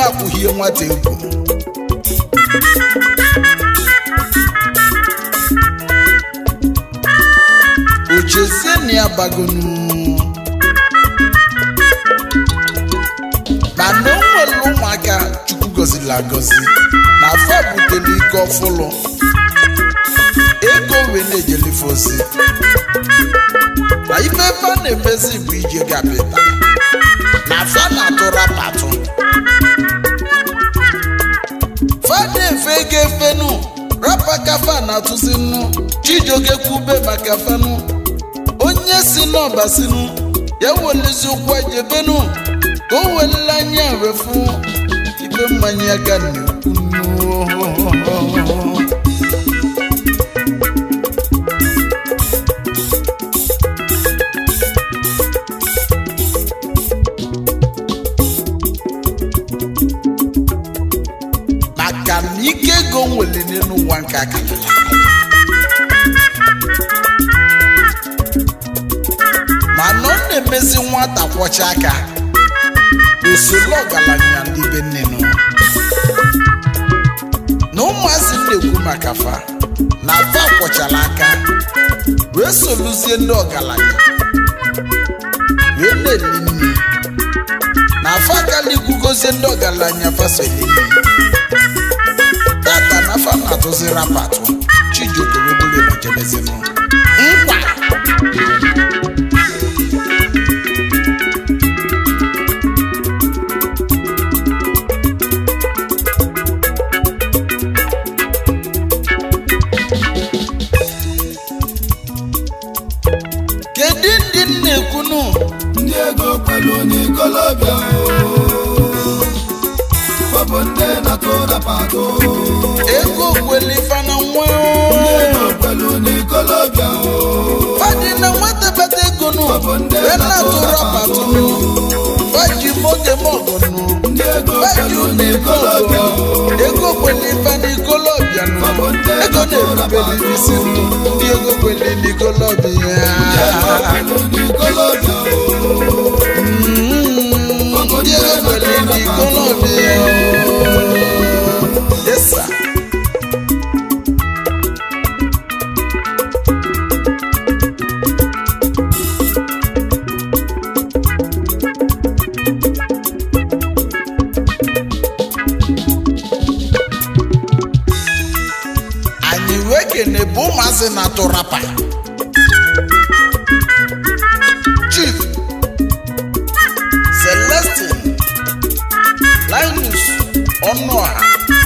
akwụghie nwata egwu ochezie na ya bagonu mana o nwere ụmụaka chukwu gọziri agọzi na afọ butere ike ọfụlụ ego wee na-ejelife ozi na ife ebe a na-emezi bụ ije gapịta na fa na-atụ rapatụ fada efe ego efenu rapa kafa na-atụzi nnu chijioke kwube maka fanu onye si n'ọba sinu ya welezi ụkwụ ejebenu ka o welele anya wefu ibe mmanya aka na-ekwu nnu maka na ike ego nwere n'elu ụwa nke akarịla mana ọ na-emezi nwata kwọcha aka usoro ọgaranya ndị be nnenu na ụmụazị na-ekwu maka fa na fa kwọchara aka wee soluzie ndị ọgaranya wee na-eli nri na fa akalikwugozie ndị ọgaranya fasoli nri tata na fa na-atụzi rapatụ chijioke webụla ebajebezinụ nkwa kedu ndị m na-ekwunu ndị ego kwelu n'ikolobịa fọbụ ndị na-atụ rapatụ ego kwelifa na nwa ego kwelu n'ikolobịa fadị na nwata bata ego nụ wee na-atụ rapatụ nụ faji moge mọgụnụ ndị ego faji kwelu ụlọ n'ikolobịa ego kwelifa n'ikolobịa nụ ego na-erubere isi nụ ndị ego kweli n'ikolobịa kwelu n'ikolobịa Mm, ndị ego kweli n'ikolobịa Yes, sir. anyị wee kene bụ ụmụazị na-atụ rapa chief celestin linus ọnụọha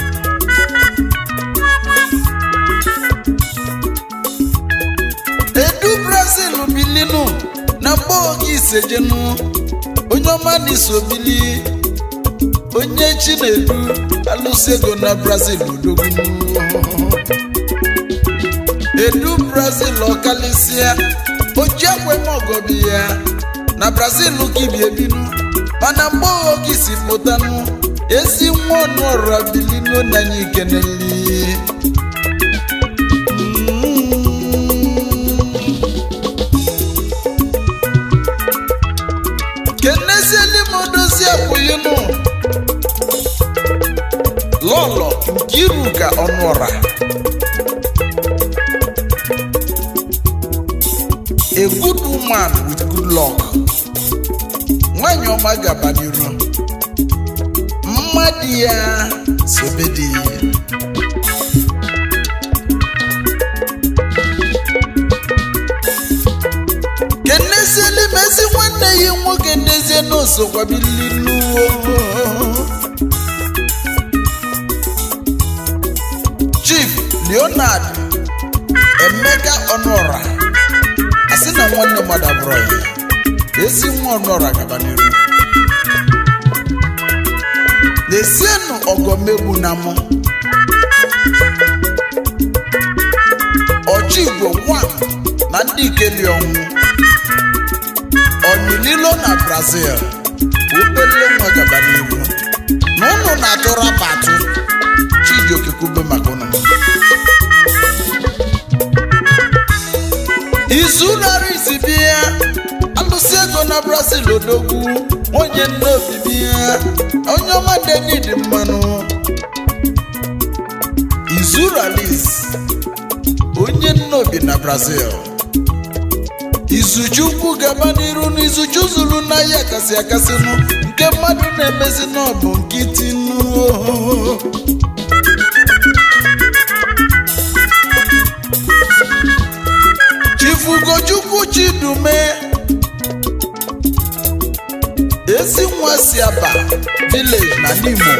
edu brazil bilinu na mgbe oge isejenu onye ọma na isobili onye chinedu alụsị ego na brazil odogwu edu brazil ọkalịsịa oji ekwemogobi ya na brazil kibi ebinu mana mgbe oge si pụtanụ ezi nwa ọnụ ọra bilinu nanya ikeneli kenezieli m odozi akwụyinụ lọlọ nke iru ka ọnụ ọra a good woman with good luck nwanyị ọma gaba n'iru mmadụ ya sobe dị kenezieli mezi nwanne ya nwoke ndezie n'osokwabilinu chief leonard emeka ọnụọra asị na nwanne mmadụ abụrụ ya ezi nwa ọnụọra gaba n'iru na-esienụ ọgọmegbu na mụ ọchị igwe nwa na ndị ikeli ọnwụ ọnyịlilo na brazil obele nwa gaba n'iru na ụnụ na-atụ rapatụ chijioke kwube maka ụnụ izu nara isi bịa alụsị ego na brazil odogwu onye nne obibi ya onye ọma denid mmanụ izuralis onye nne obi na brazil izuchukwu gaba n'iru n'izuchu zuru n'ahịa kasị akasịnụ nke mmadụ na-emezi n'ọbụ nkịtị nụ chifugochukwu chidume ezi nwa si aba village na n'imo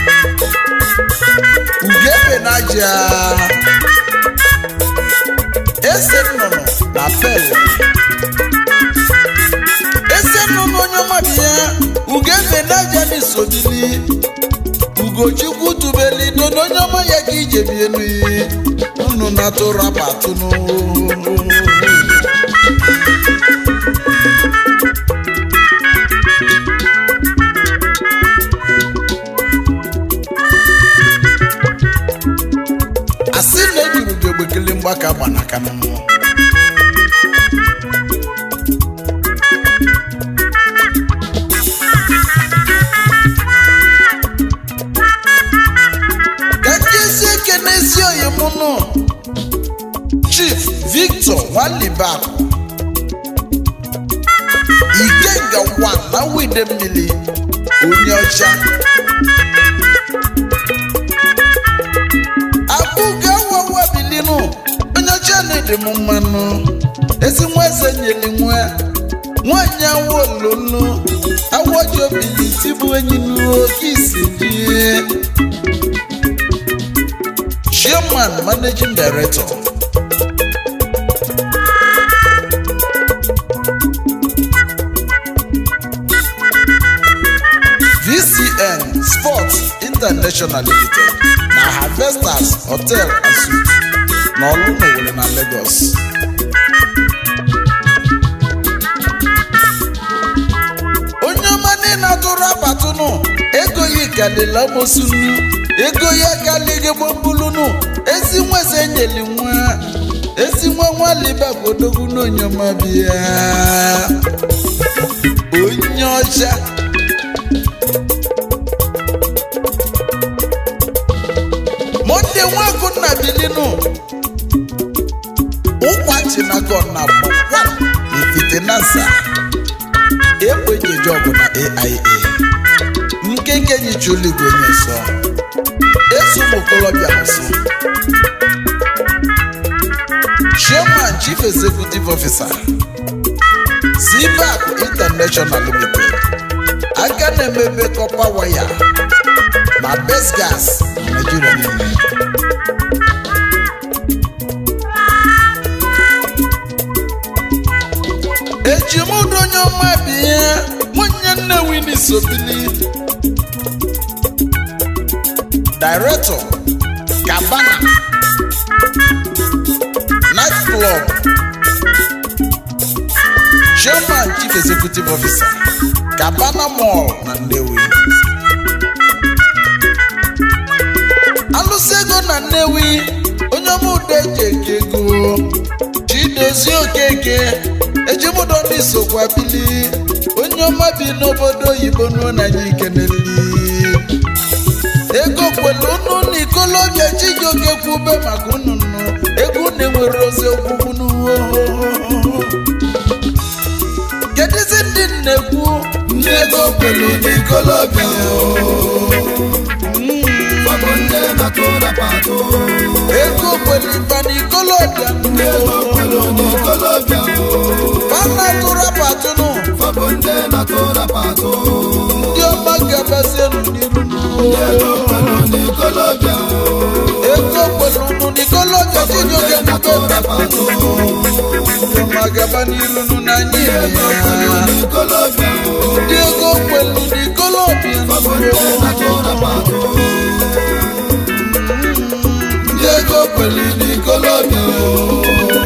ugebe na aja ese nnụnụ na pele ese nnụnụ onye ọmabị ya ugebe na aja n'isobili ugochukwu tubeli dodo onye ọma ya ka ije bie n'iyi unu na-atụrụ apatụnụ asị na ejuru gị ogbekele mgbaka gbanaka n'ụmụ ka nkezi ekene ezi oyi mụ nụ chief victor nwalibak ikenga wa na wide mmiri onye ọcha abụga wawa bilinu onye ọcha na-ede m mmanụ ezi nwa eze nyeli nwa nwanyị awa ololo awaji obili tibu enyi n'oke isi die chairman managing director vcn sports international limited na harvesters hotel and suites na ọlụnowere na lagos onye ọma niile atụrụ abatụnụ ego ya kalila amosunu ego ya kalighị gbombulunu ezi nweze nyeli nwa ezi nwa nwaliba bodogwu n'onye ọma bịa onye ọcha monde nwakụ na bilinu ụkwachi na gọna gbọkwa ifite nasa ekwenyeji ọgụ na aia nkenke nyichuligwe onye nsọ eso ụmụ okorobịa nsọ chairman chief executive officer cbac international limited aka na-emebe kọpa waya na best gas na nigeria niile ejimudu onye ọma bi ihe nwunye nne wini sobili director cabana night club chairman chief executive officer cabana mall na nnewi alụsị ego na nnewi onye ọma udo eji eke ego chidozie okeke ejimudo ndị sokwa bili onye ọma bi n'obodo oyibo nuo na anyị ikeneli ego kwelu unu na ikolobịa chijioke kwube maka unu nụ ego na-enwere ozi okwukwu n'uwe kedụzi ndị na-ekwu ndị ego kwelu n'ikolobịa fabụ ndị na-atụ rapatụ ego kwelu iba na ikolobịa ndị ego kwelu n'ikolobịa pana tụrapatụnụ fabụ ndị na-atụ rapatụ ndị ọma gabazienu n'iru ndị ego kwelu n'ikolobịa ego kwelu unu na ikolobịa chijioke na-atụ kwube rapatụ ndị ọma gaba n'iru nụ na anyị ego kwelu n'ikolobịa ndị ego kwelu na ikolobịa fabụ ndị na-atụ rapatụ ndị ego kwelu n'ikolobịa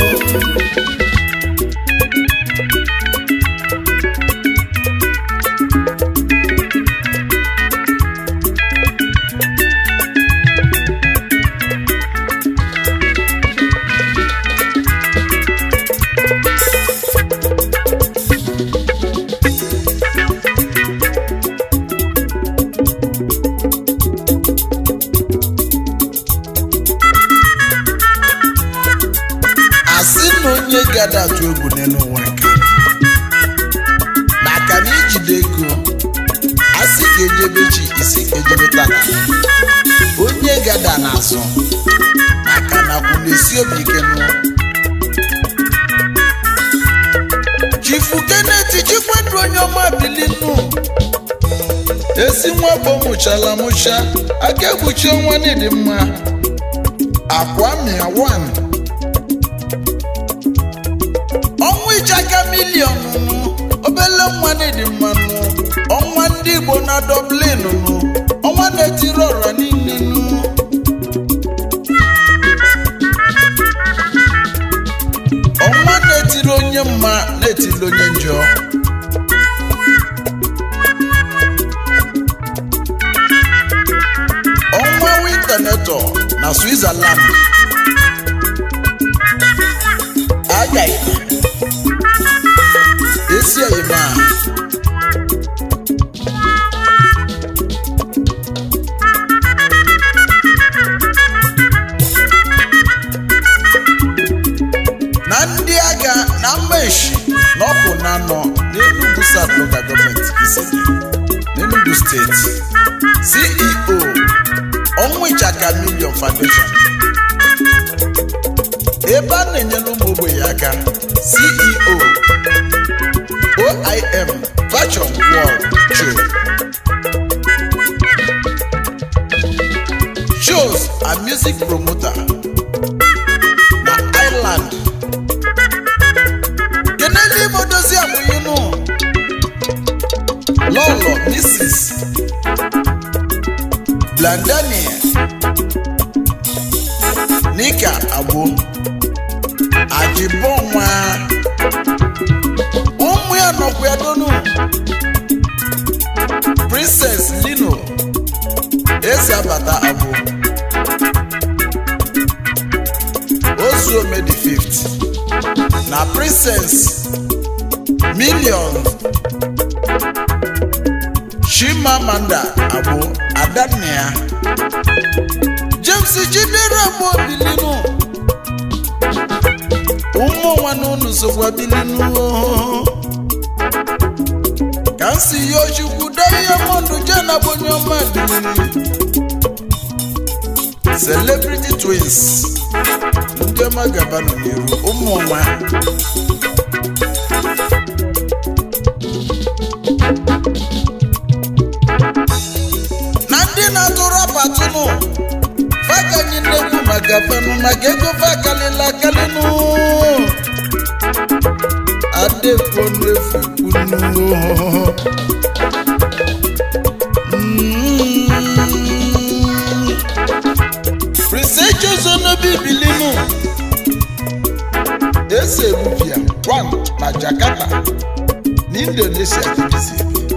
atụ egwu n'elu ụwa nke maka na ijide ego asị ga-ejebe chi isi ga-ejebe tata onye gada n'azụ maka na kwụ na-esi obi ike nụ chifu keneti chikwedu onye ọma bilinu esi nwa bụ mụchala mụcha aka ekpuchi ọnwa n'ịdị mma akwa mịa wan ọnwa ịchaka miliọn nụ obele nwa n'ịdị mma nụ ọnwa ndị igbo na dublin nụ ọnwa na-etiri ọra niile nụ ọnwa na-etiri onye mma na-etiri onye njọ ọnwa wintanetọ na switzerland agaghị esi oyima na ndị agha na mmeshi na ọkụ na anọ n'Enugu South Local Government Isege n'Enugu steeti CEO ọnwa ịchaka million foundation ebe a na-enyere ụmụ ogbenye aka ceo oim fashion world show shows and music promoter na island kenele ime odozi amụyinu lọlọ mrs blandania nika agbo ajibọnwa ụmụ ya nọkwa ya donu princess lino eze abata agbo ozuome the fifth na princess million chimamanda agbo adanna james chidera bụ obilinu ụmụ nwa n'ụnụ sokwa bilinu ka m si ya ochukwu diamond jena bụ onye ọma bilinu celebrity twins ndị ọma gabanụ n'iru ụmụ ọma na ndị na-atụrụ apatụnụ fakanyi nnekwu maka fenụ maka ego fakalịla akalịnụ adekwo n'efu kwunu prisechozonobi bilinu ese rupia wan na jakarta na indonesia dịbizi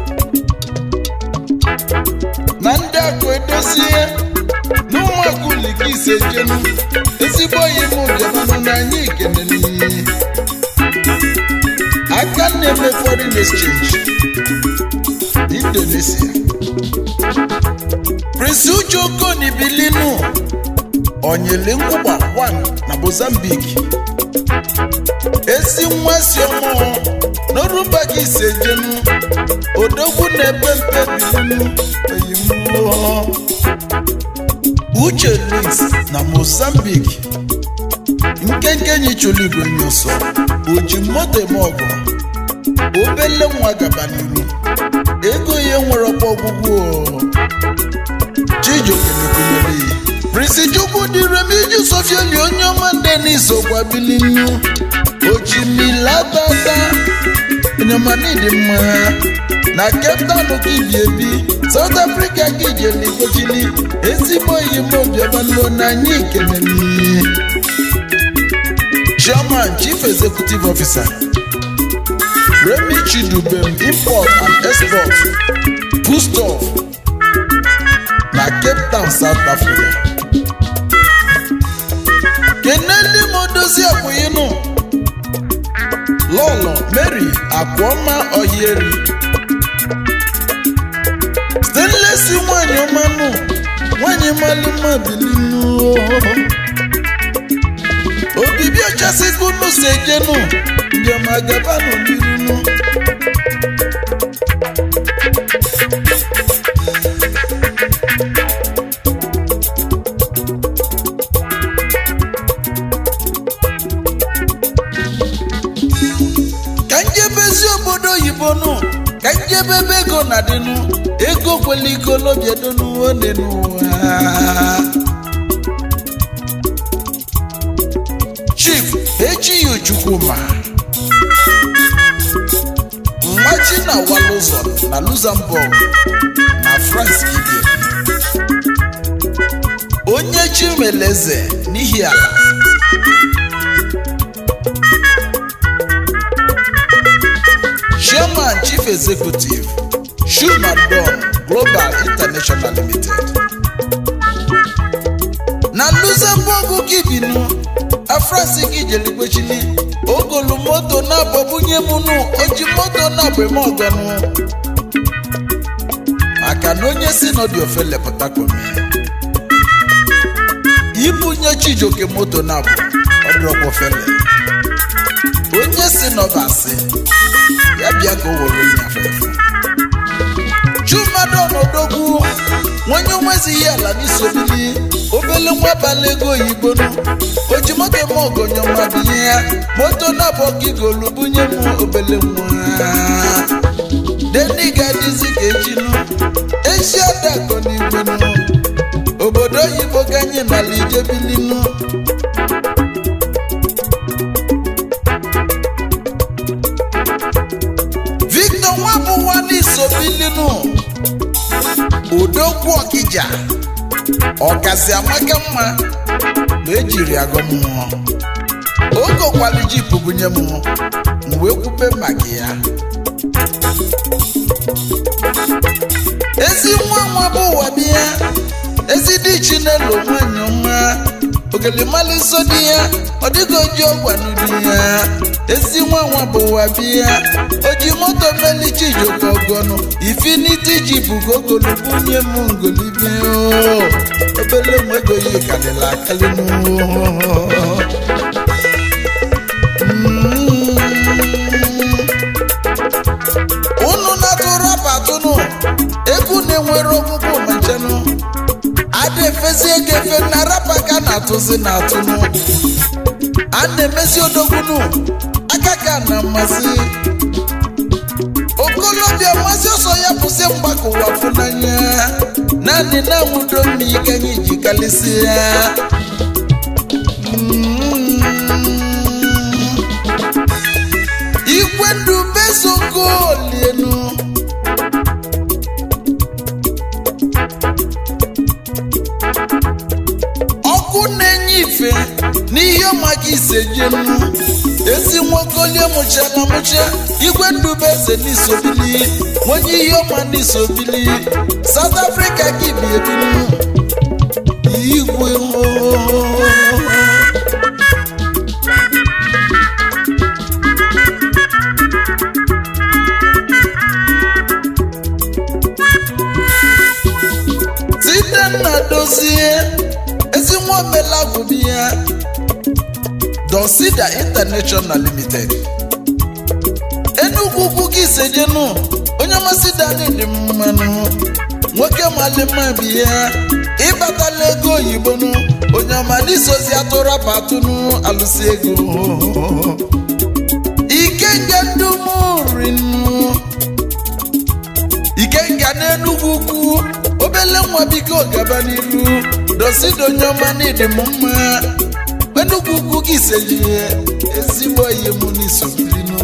na ndị akụ edozie n'ụmụaka ulike ise jenu ezigbo oyi m bịamanụ na anyị keneli aka na-eme foreign exchange indonesia prince uche okoni bilinu onyele nkwụgba 1 na mozambique ezi nwa si ọmụọ n'orumba gị ise jenu odogwu na-epe mpe bilinu oyimuo uche lis na mozambique nkenke nyichụlụ igwe nyụsọ oji moto eme ọgụ obele nwa gaba n'iru ego ya nwere ọkwa ọgwụgwụ chijioke mekwunyere ya prisi chukwu dịrem iji sofieli onye ọma ndị n'isokwa bilinu ojimilatata onyemanidi mma na cape town ka ibi ebi south africa ka ijeligochili ezigbo oyimobiabanụo na anyị keneli chairman chief executive officer remi chidubem import and export foodstuff na cape town south africa keneli modozi akwụyinu lọlọ mary akwọma ohieri stainless nwanyị ọmanụ nwanyị malụma bilinu obibi emechasị ka unu si ejenu njem agabanụ n'irunu ka njebezi obodo oyibo nụ ka njebe ebe ego na dịnụ ego kwele ikolobịadonu one n'ụwa chief echighị chukwuma mmachi na walụzọ na luxembourg na france ibie onye chimeleze n'ihi ala chairman chief executive Schumann Don global international limited na luxembourg gibinu afrasi gị jelikwechili ogolu moto na-agbabunye m nụ oji moto na-agbeme ọgọnụ maka na onye si n'ọdị ofele pụtakomi ibunye chijoke moto na-abụ ọdụrọkwofele onye si n'ọbasi ya bịa ka o were onye afefe chumadon odogwu nwenye onwezighị ala n'isobili obele nwa abalị ego oyibo nụ oji moto m ogonyo mmadụ ihe ya moto na-abụ gigolu bunye m obele nwa deni ga-adịzi ka ejinu ezi adakọ n'igwe nụ obodo oyibo ka anyị nala ijebilinu victor nwabụwa n'isobilinu udokwu ọkija ọkazi amaka mma ma ejiri agụ mmụọ ogokwali jip bunye m m wee kwube maka ya ezi nwa nwa bụ ụwa dị ya ezi dị chi n'elu nwanyị ọma ogelimali nso dị ya ọ dịghị oji ọgwanụ dị ya ezi nwa nwa bụ ụwa bịa oji moto melichi joko ọgọnụ ifiniti ji bugo ogolo bunye m ngolibe o obele m ego ya kalịla akalịnụ unu na-atụrụ apatụnụ egwu na-enwere ọgwụgwụ machanụ ada efezi ego efe na rapa ka na-atụzi na atụnụ a na-emezi odogbunu aka ka na mmasị okolobịa mmasị ọsọ ya bụzi mgbakọ ụwa fụnanya naanị na-anwụdo mmiri ka anyị ji kalịsịa igwe ndụ bezokolienu ọkụ na-enye ife n'ihe ọmaka isejenu ezi nwokolie mụchara mụcha igwe ndube eze n'isobili onye ihe ọma n'isobili South Africa gị bi ebinu igwe oo. site nna dozie ezi nwa omelagwubi ya dosida international limited enugwu ugwu gị isejenu onye masị dani dị mmanụ nwoke malima bi ya ịbatala ego oyibo nụ onye ọma n'isozi atụrụ apatụnụ alụsị ego ikenga ndumurinu ikenga n'enugwu ugwu obele nwa biko gaba n'iru dosido onye ọma n'ịdị m mma enugwu ugwu gị isejie ezigbo ihe m n'isobirinu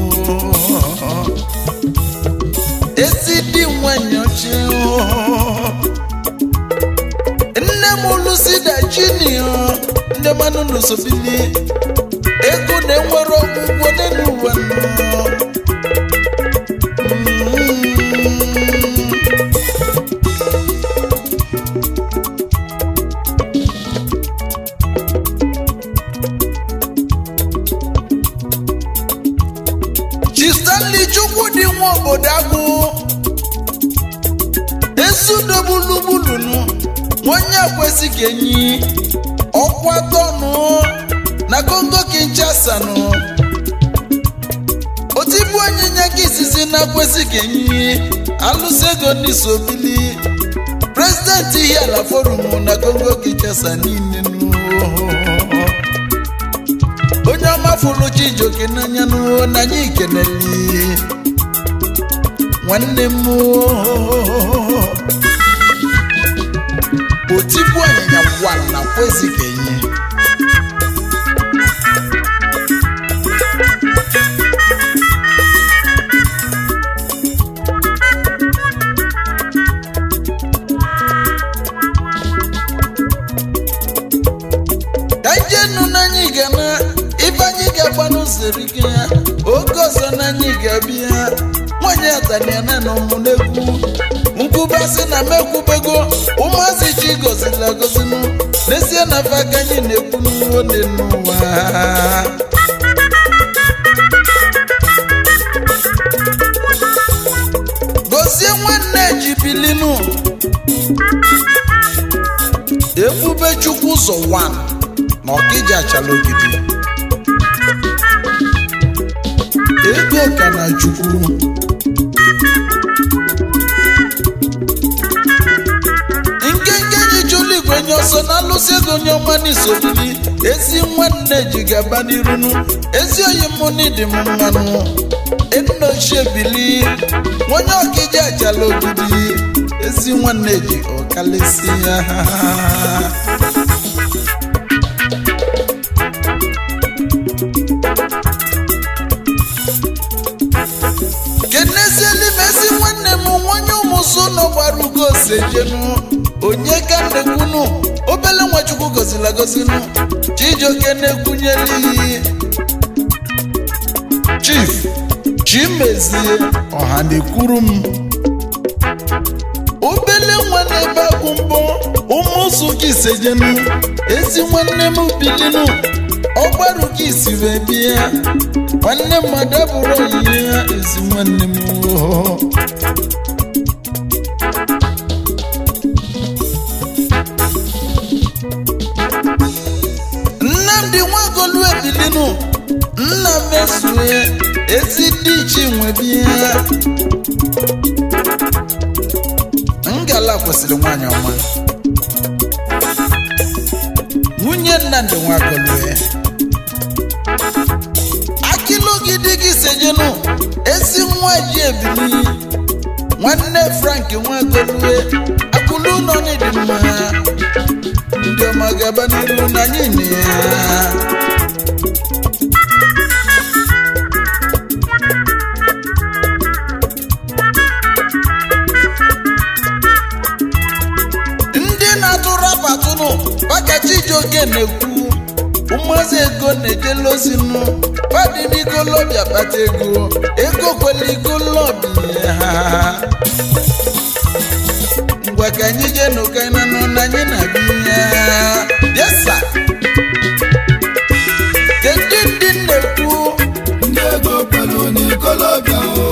ezi dị nwanyị ọchị nne m lusida jinio ndị mmanụ n'usobili ego na-enwere ọgwụgwọ n'elu ụwa nọ chi stanley chukwu dị nwa obodo agụ esudogbulugbulunu onye kwesị ka enyi ọkwa tọnụ na kongo kinshasa nụ otibu onyinye ka izizi na-akwesị ka enyi alụsị ego n'isobili prezidenti ihe ala forum na kongo kinshasa niile nụ onye ọma fụrụ chijoke n'anya nụ n'anya ikeneli nwanne m otibu anyịnya wala kwezi ka enyi ka njenu n'anya ga na ibe anyị ga-agba n'ụzọ ike ya oge ọzọ n'anya ga-abịa nwanyị ataniana na ụmụnegwu nkwubasị na mekwubego ụmụazị chi gozila agozinu n'ezie na fa aka anyị na-ekwu n'uwo n'ụwa gozie nwanne ji bilinu ebube chukwu ụzọ 1 na ọkịja achala ogidi ego ka na chukwu nkenke ji chụlụ igwe nye ọsọ na alụsị ego onye ọma n'isobili ezi nwanne ji gaba n'irunu ezi oyi mụ n'ịdị m mmanụ enna ochie bili onye ọkịja achala ogidi ezi nwanne ji ọkalịsị ya kenezieli m ezi nwanne m nwanye ụmụsụ nọ gbara ugo osejenu onye ka nnekwunu obele nwachukwu gozila gozinu chijioke na-ekwunyere iyi chief chimezie ọha na-ekwuru m obele nwa na-ebe agwụ mbọ ụmụsụ ka isejenu ezi nwanne m bilinu ọgbaru ka isi wee bịa nwanne mmadụ abụrụ onyinye ya ezi nwanne m oho nnamdị nwagolu ebilinu nna mesue ezi ndị ichi nwebia ngala kwesịrị nwanyị ọma nwunye nnamdị nwagolu ya akilogidi gị sejenu ezi nwa ji ebili nwanne frank nwagolue akụlụ ụlọ n'ịdị mma ndị ọma gaba n'iru na anyị na ya ndị na-atụ rapatụnụ pakachi oge na-ekwu ụmụazị ego na-ejela ozinụ padịnigolobịa kpata ego ego kwela igolobịa ha ngwa ka anyị jee n'ụkainanụ na anyị na-abịa yesa kedu ndị na-ekwu ndị ego kwelu n'ikolobịa o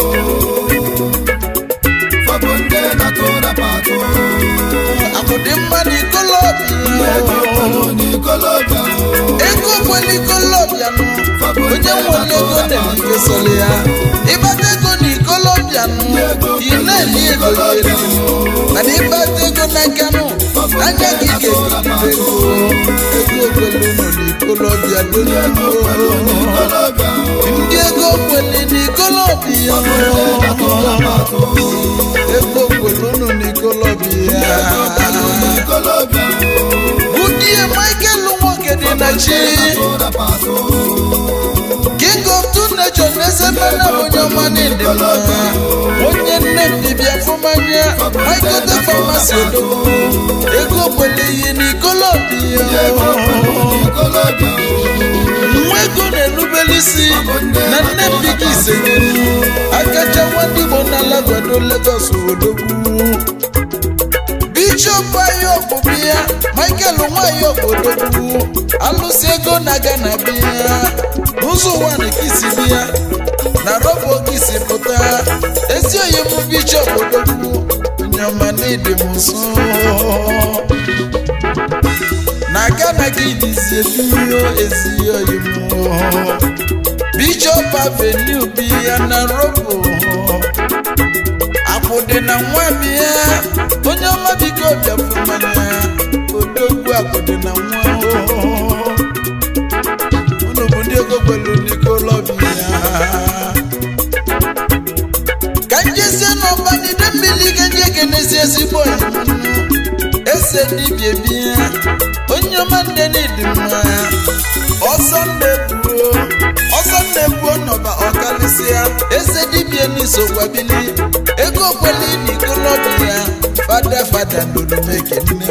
fọbụ ndị na-atụ rapatụ akụdị mma na ndị ego ikolobịa kwelu n'ikolobịa o ego kwela ikolobịa nụ onye nwere ego na-ekesoli ya ịbata ego na ikolobịa nụ ị na-eli ego ya eri mana ịbata ego n'aka nụ anya gị ga-ebido ego ego kwelu nọ n'ikolobịa ndị ego kwelu n'ikolobịa o ndị ego kweli n'ikolobịa na-atụ rapatụ ego kwelu nọ n'ikolobịa kwelu n'ikolobịa o budie michael nwoke dị na chi na-atụ rapatụ king of two nations na-esepena onye ọma n'ịdị mma onye nne m dibịa fụmanya michael the pharmacy odogwu ego kwele ihe n'ikolobịa n'ikolobịa o nwa ego na-erubere isi na nne m dịka isenyelu akacha nwadị igbo na-alagwado Lagos odogwu bishọp ayọk bịa michael nwanyị odogwu alụsị ego na gana bịa n'ụzọ ụwa na kisi bịa na rọba kisi pụta ezi oyi m bishọp odogwu onye ọma na ịdị m nso na aka na gị dizi ebiyo ezi oyibo bishop avenue bi ya na robo akwụ dị na nwa bịa onye ọma biko bịafụ mmanya odogwu akwụ dị na nwa unu bụ ndị ego gbelu n'ikolobia ka njezie n'ọbanide mmiri ka nje kenezi ezigbo oyibo ese dibia bịa onye ọma nne n'ịdị mma ọsọ nnebuo ọsọ nnebuo nọba ọkalịsịa eze dibia n'isogwabili ego kweli n'ikolobia fada fada n'olumekenne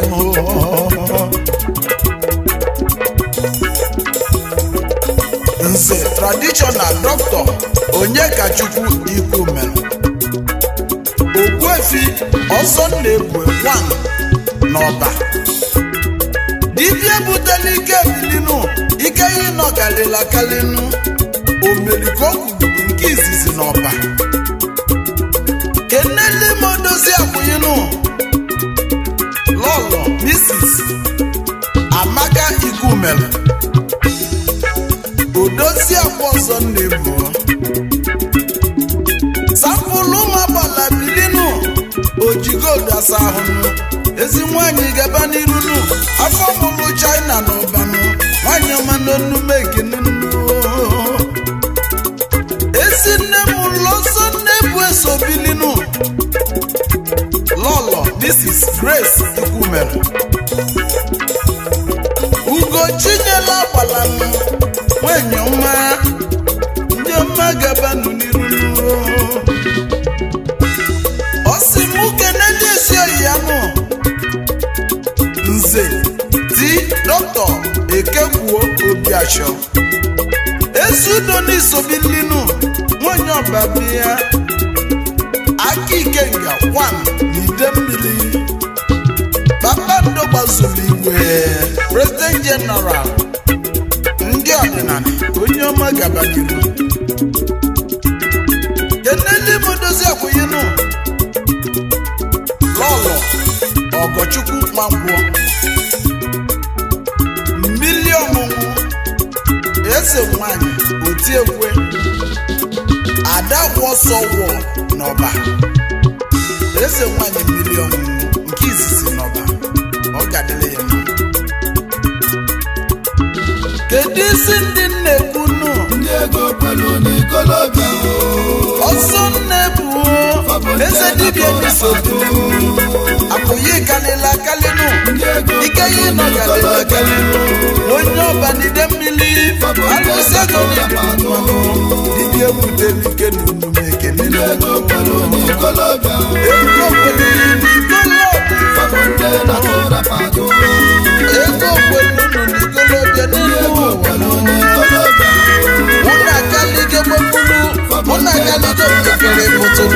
nze traditional dọkịta onyekachukwu ikwu mere ogbuefi ọsọ na-ebue wan n'ọba dibịa butela ike bilinu ike ya ịnọgalila kalinu omelikogwu nke izizi n'ọba kenelimodozi akwụyinu lọlọ misis amaka igumelu odozi akwa ọzọ na-ebu sapụlụ ụmụagbala bilinu ojigodasa ahụnụ ezi nwanyị gaba n'irunu afọ mụlụ china na ụbanụ nwanyị ọma n'onume ekenenu ezi nne m lọsọ nne bụ eso bilinu lọlọ mrs grace ikwumere ugochinyela agbalanụ nwanyị ọma ndị ọma gabanụ n'irunu ọ sị mụ keneli esi oyi ya nụ nze di dọkịta ekekwuo obiachọ ezudo n'isobilinu nwanyị ọbabi ya aka ikenga wan n'ide mmiri kpakpando gbazuru igwe president general ndị ọdịnala onye ọma gabaniru keneli modozi akwụyinu lọlọ ọgọchukwu nwankwọ mmili ọmụmụ eze nwanyị otiekwe ada wọsọ wọ n'ọba eze nwanyị mmili ọmụmụ nke izizi n'ọba ọ gadịla ya mma kedu isi ndị nna-ekwu nụ ndị ego kwelu n'ikolobịa o ọsọ nna-ebu eze dibịa n'isobu apụghị kalịla kalịnụ ndị ego ike ya ịnọ galịla kalịnụ onye ọbanide mmiri alụsị ego n'ịdị dibịa ebutela ike n'omume ekele ndị ego kwelu n'ikolobịa o ego kweliri n'ikolobịa fabụ ndị na-atụrapatụ ego kwelunu n'ikolobịa ndị n'elu ego ụwa kwelu n'ikolobịa o mụ na akalige gbapulu mụ na akalige mepere pụtụ